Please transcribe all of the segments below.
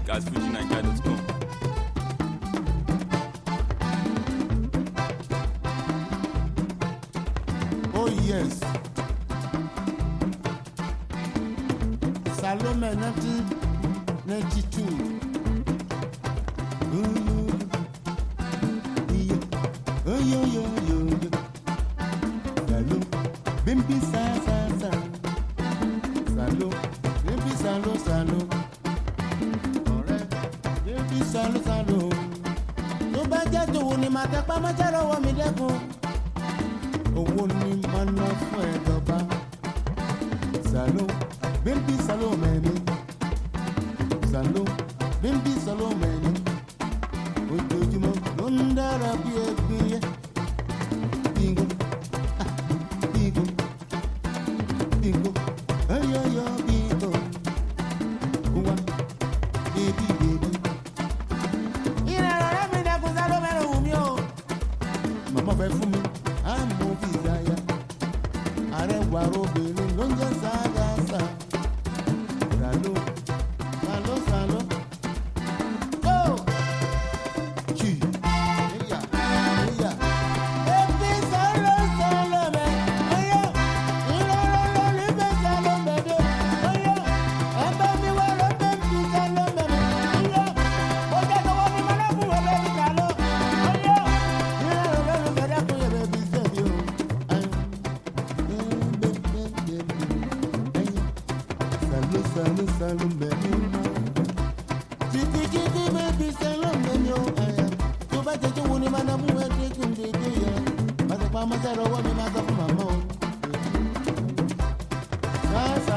at fujinaija.com. Oh yes. Salome 1992. Oh, yo, yo, yo, yo. Salo, bimbi sa sa sa. Salo, bimbi salo salo. Ọ̀rẹ́, bimbi salo salo. Tó bá jẹ́ tòun ni màá tẹpá mọ́ṣẹ́ lọ́wọ́ mi dẹ́kun owó ní mana fún ẹ̀dọ́gba salo bíbí salo mẹ́ni salo bíbí salo mẹ́ni ojoojúmọ́ ló ń dára bí ẹgbin yẹ bingo ah, bingo bingo ẹyọyọ bingo wa bébí bébí. ìrẹ̀lẹ̀ rẹ̀ mi dẹ́kun salo mẹ́rin wù mí o màmá fẹ́ fún mi àmọ́ fìdáyà arẹwà obìnrin ló ń jẹ́ ságásá sàló sàló sàló ó jì níyà níyà. ebi sàló sàló mẹ ọyọ ìrọ̀rọ̀ níbẹ̀ sàló mẹ́dẹ́ ọyọ ẹgbẹ́ mi wà lọ́bẹ̀ fi sàló mẹ́dẹ́ ọyọ ó jẹ́ tọwọ́ mi mọ́lá fún ọbẹ̀ mi sàló ọyọ ìrọ̀rọ̀ lọ́bẹ̀ mẹ́dẹ́ fún ọbẹ̀ mi sẹ́bi o. Salud, salud, salud, menina. Chiqui, chiqui, baby, salud, menyo. Tó bá jẹ́ tó wo ni máa ná mú ẹ dé kí n dédé yẹ. Má ti pa mọ́tẹ́ lọ́wọ́ mi máa sọ fún màmá o. Sá,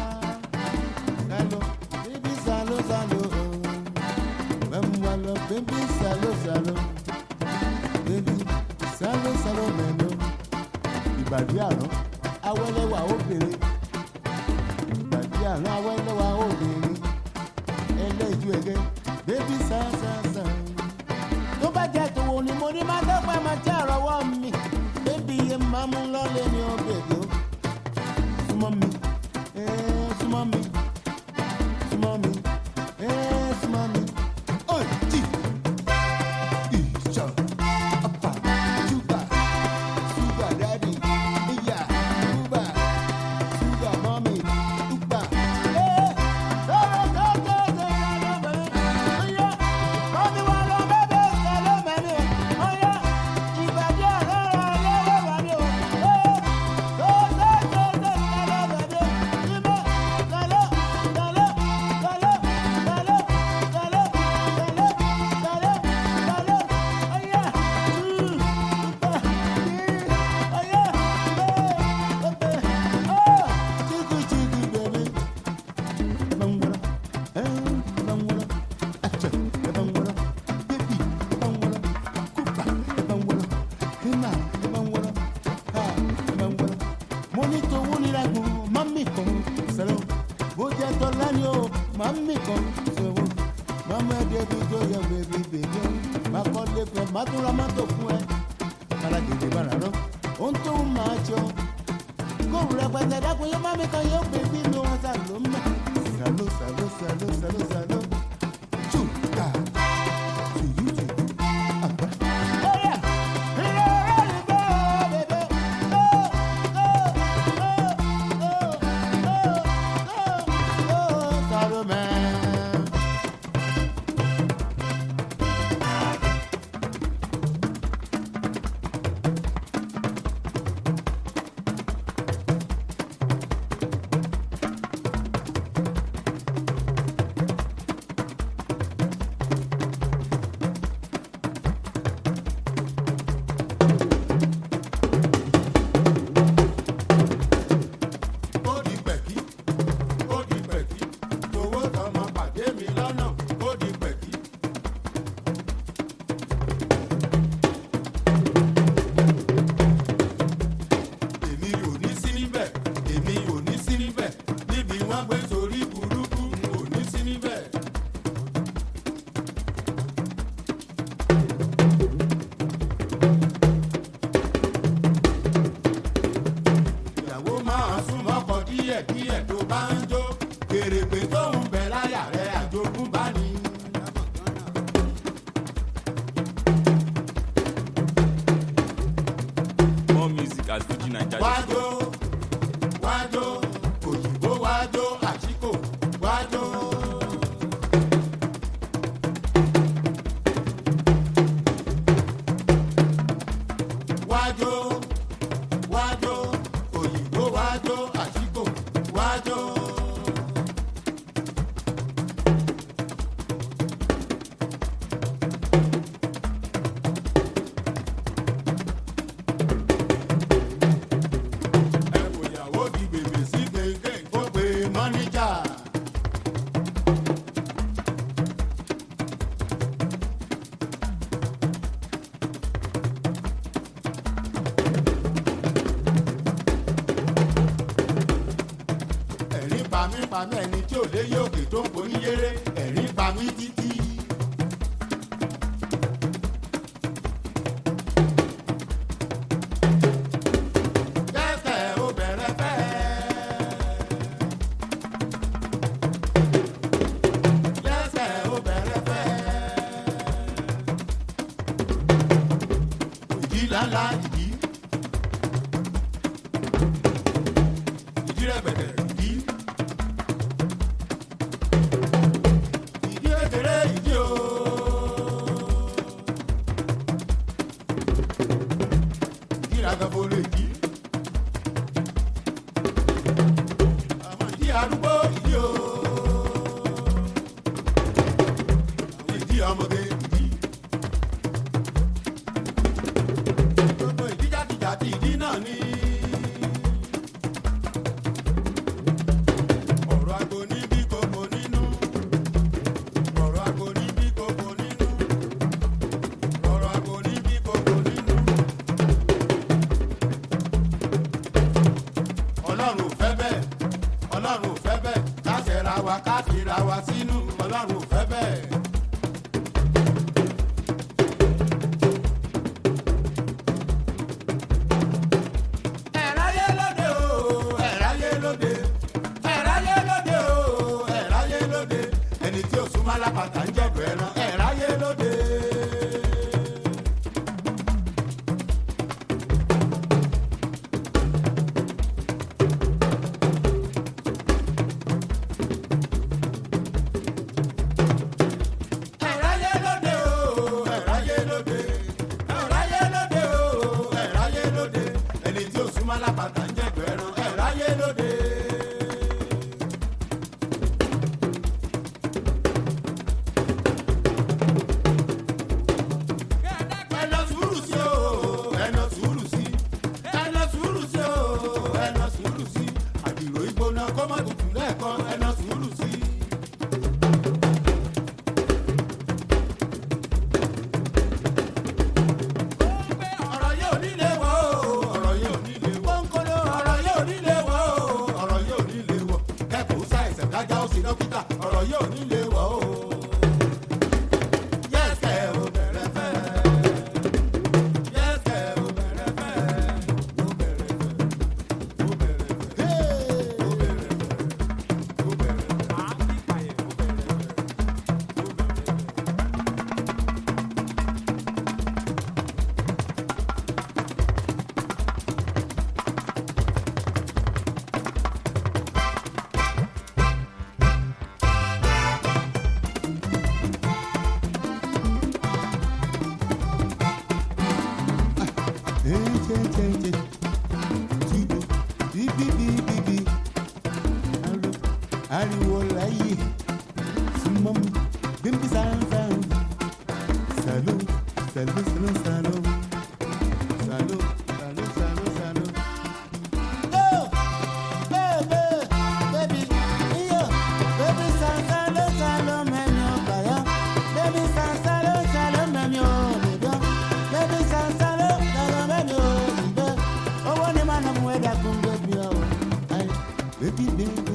salo, baby, salo, salo. Mẹ́mu wa lọ, baby, salo, salo. Baby, salo, salo, mẹ́nu ìbàdí àná awẹ́lẹ́wà obìnrin ìbàdí àná awẹ́lẹ́wà obìnrin ẹlẹ́jú ẹgẹ́ bébí sáásásá. tó bá jẹ́ tòun ni mo ní máa dọ́gba máa jẹ́ àrọ́wọ́ mi bébí iye máa mú lọ́lẹ̀ ní ọbẹ̀dẹ̀ o. súnmọ́ mi ẹ́ẹ́ súnmọ́ mi súnmọ́ mi ẹ́ẹ́ súnmọ́ mi. Oi, tí. Ìṣàn, apá, ṣúgà, sugar daddy, iya, uba, sugar mommy, uba. Eh, sọ̀rọ̀ sọ̀rọ̀ sọ̀rọ̀ lọ́bẹ̀rẹ̀, ọ̀yá, kọ́mi wà lọ bẹ́bẹ̀ sọ̀rọ̀ mẹ́rin, ọ̀yá, ìbàdí ọ̀rọ̀ lọ́wọ́ wà ní o. Eh, sọ̀rọ̀ sọ̀rọ̀ sọ̀rọ̀ lọ́bẹ̀rẹ̀, ìmọ̀ sọ̀rọ̀ sọ̀rọ̀ sọ̀rọ̀ sọ̀rọ̀ sọ̀rọ̀ sọ̀rọ̀ sọ̀rọ̀ sọ̀rọ̀, ọ̀yá, Mami kan sọ̀rọ̀, mama ẹ̀dẹ̀ bí tó yẹ bèbí bèbí, má kọ́ lé fún ẹ, má tún ra mọ́tò fún ẹ alagede bara rọ ohun tó ń máa jọ kóòrù rẹpẹtẹ dákun yóò má mi kan yóò pè bí mi wọn sá ló mẹ. salo salo salo salo salo jù ká tùyú jù àgbà. Oya! Ilé ọ̀rẹ́ mi gbọ́ bèbè. Ó, ó, ó, ó, ó, ó, ó, salo mẹ́. ó di pẹ̀kí ó di pẹ̀kí owó tọmọ pàdé mi lọ́nà ó di pẹ̀kí. èmi ò ní sí níbẹ̀ èmi ò ní sí níbẹ̀ níbi wọ́n gbé sórí burúkú ò ní sí níbẹ̀. ìyàwó máa súnmọ́ kọ díẹ̀ díẹ̀ tó bá ń jó kèrèpè tó ń bẹ láyà rẹ̀ àjogúnbá ni. Fuji Naija. wájó wájó òyìnbó wájó àṣìkò wájó. wájó wájó òyìnbó wájó àṣìkò wájó. ẹ wò ìyàwó di bèbè sí gbẹ̀ngẹ̀ kó pe mọ́níjà. ẹ̀rín pa mí pa mí ẹni tí ò lé yóòkè tó ń borí yéré ẹ̀rín pa mí títí. kẹ́kẹ́ ó bẹ̀rẹ̀ fẹ́. kẹ́kẹ́ ó bẹ̀rẹ̀ fẹ́. ìdí lálá ìdí. ìdí rẹ̀gbẹ̀dẹ̀ ìdí. ìdí kékeré ìdí o. ìdí ràgàbọ̀ lè dí. àwọn ìdí arúgbó ìdí o. àwọn ìdí ọmọge ìdí. gbogbo ìdí jákèjádì ìdí náà ní. ọ̀rọ̀ àgbo ní bí kòkó nínú. ọ̀rọ̀ àgbo ní bí kòkó nínú. ọ̀rọ̀ àgbo ní bí kòkó nínú. ọlọ́run ò fẹ́ bẹ́ẹ̀ ọlọ́run ò fẹ́ bẹ́ẹ̀ ká ṣẹ̀ra wa ká fira wa sínú ọlọ́run ò fẹ́ bẹ́ẹ̀. ẹ̀ráyé lóde o ẹ̀ráyé lóde ẹ̀ráyé lóde o ẹ̀ráyé lóde ẹni tí ó súnmọ́ alápàtà ń jẹ̀bù ẹran ẹ̀ráyé lóde. ẹ̀ráyé lóde o ẹ̀ráyé lóde ẹ̀ráyé lóde o ẹ̀ráyé lóde ẹni tí ó súnmọ́ alápàtà ń jẹ̀bù ẹran ẹ̀ráyé lóde. ẹnà sùúrù sí o ẹnà sùúrù sí ẹnà sùúrù sí o ẹnà sùúrù sí àdìrò ìgbóná kọ́mọ́tòtù lẹ́ẹ̀kan ẹnà sùúrù sí. ọ̀rọ̀ yóò nílé wọ̀ o ọ̀rọ̀ yóò nílé wọ̀ kónkóló ọ̀rọ̀ yóò nílé wọ̀ o ọ̀rọ̀ yóò nílé wọ̀ kẹ́kọ̀ọ́ sáìsẹ̀ dájá ó sì dókítà ọ̀rọ̀ yóò nílé wọ̀ o. yẹ́sẹ̀ ò bẹ̀rẹ̀ fẹ́ yẹ́sẹ̀ ò bẹ̀rẹ̀ fẹ́ ó bẹ̀rẹ̀ fẹ́ ó bẹ̀rẹ̀ fẹ́ ó bẹ̀rẹ̀ fẹ́ ó bẹ̀rẹ̀ fẹ́. ariwo láyé súnmọ́ mi bímbí sáńsá sàló sàló sàló sàló sàló sàló sàló sàló. Oh, baby, baby, iyo, baby sansalo salo mẹ́mi ò bàyá. Baby sansalo salo mẹ́mi ò lè dán. Baby sansalo salo mẹ́mi ò lè dán. Owó ni màá nà mú ẹ̀dá kún bébí ọ̀. Ay, baby, baby,